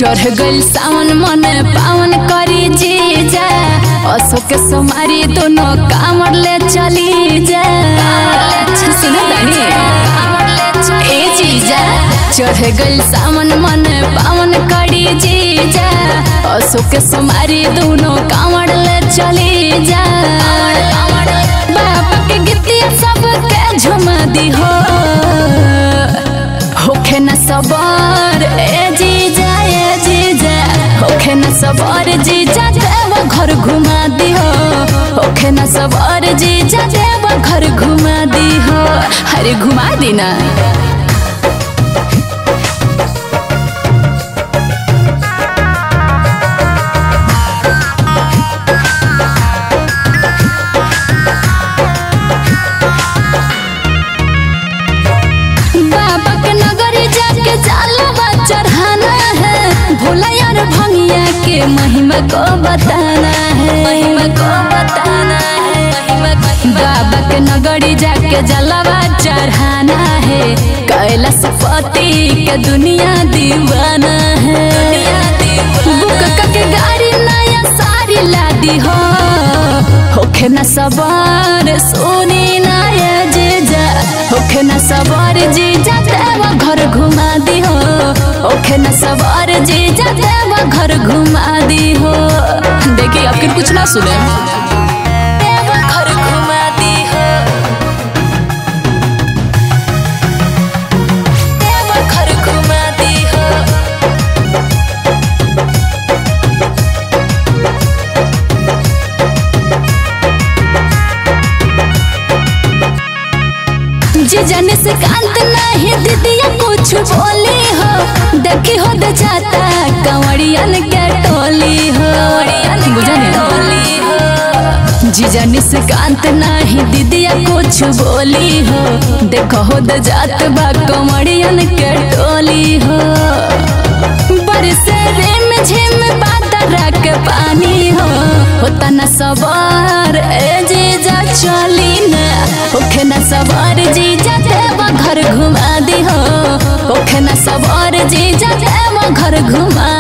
चढ़ गइल सावन मन पावन करी जीजा अशोक सोमारी दोनों कामर ले चली जा सुन तानी ए जीजा चढ़ गइल सावन मन पावन करी जीजा अशोक सोमारी दोनों कामर ले चली जा बाबा के गीतिया सबके झुमा दी हो होखे न सबर ए जीजा ए जीजा होखे न सबर जीजा देव घर घुमा दी हो होखे न सबर जीजा देव घर घुमा दी हो अरे घुमा दी ना बाबा के नगरी जाके जालवा चढ़ाना है भोला यार भंगिया के महिमा को बताना है महिमा को बताना है बाबा के नगरी जाके जलवा चढ़ाना है कैलाश पति के दुनिया दीवाना है बुक के गाड़ी नया सारी लादी हो होखे न सवार सोनी नया जीजा होखे न सवार जीजा देवा घर घुमा दी हो होखे न सवार जीजा देवा घर घुमा दी हो देखिए आपके कुछ ना सुने देवा घर घुमा दी हो देवा घर घुमा दी हो जी जाने से कांत नहीं दीदिया कुछ बोली हो देखी हो दे जाता कंवरियन के टोली हो बुझने टोली हो जी जाने से कांत नहीं दीदिया कुछ बोली हो देखो हो दे जात बा कंवरियन के टोली हो बरसे रेम झिम बादरा के पानी हो होता न सवार ए जीजा चली न होखे न सवार जीजा देवा घर घुमा दी हो होखे न सवार जीजा देवा घर घुमा